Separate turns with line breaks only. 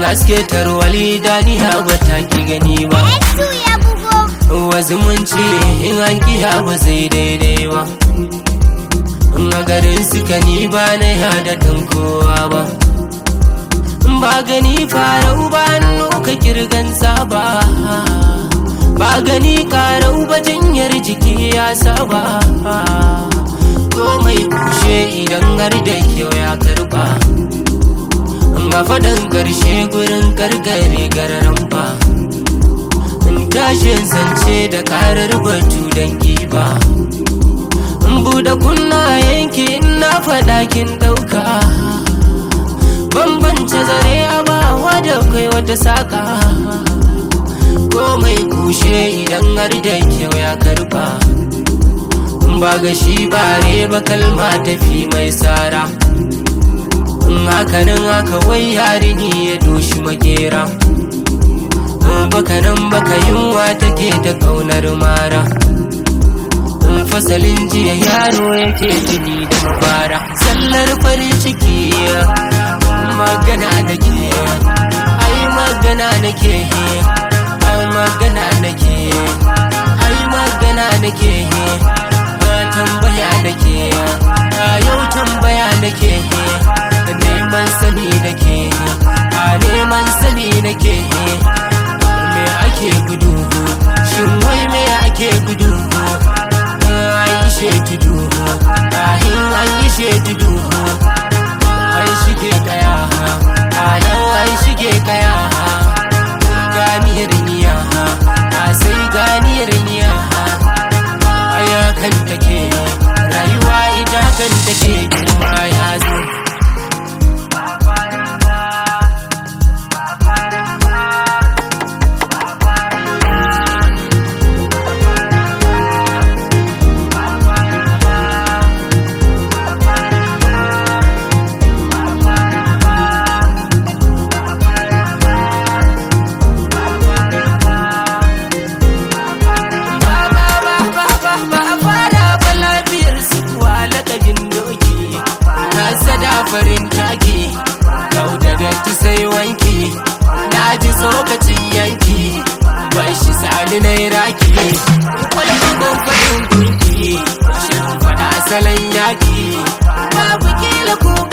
haske tarwali daniya ba ta ki gani ba
Exu ya bugo.
wasu mun ce in an kiya ba zai daidai ba in a garin suka ni ba na yada dan kowa ba ba gani farau ba ka kirgan saba ba gani karau ba jinyar jiki ya saba komai kushe idan har da kyau ya karba ga faɗin ƙarshe gurin karkare gararan ba tashin zance da karar batu don giba in buɗe kunna yanki na faɗa kin ɗauka bambance zare a bawa da kai wata saƙa komai kushe idan har da kyau ya karba ba ga shi bare ba kalma tafi mai tsara in hakanan haka wai yarini ya doshi makera bakanan baka yunwa take ta kaunar mara fasalin jiya yaro yake jini da mafara sallar farin ciki magana da ke ai magana da ke ai magana da ke ai magana da ke tambaya da ke yau tambaya da ke neman sani da ke a neman sani da ke me ake gudu shin wai me ake gudu aishe tudu ahin aishe tudu ai shige kaya anan ai shige kaya ganiyar niya a sai ganiyar niya aya kan take rayuwa ita kan take kuma ya zo farin taki kau da datti sai wanki na ji tsokacin yanki bai shi sani na raki wani bugun farin gurki shirin fada salon yaki babu kila ko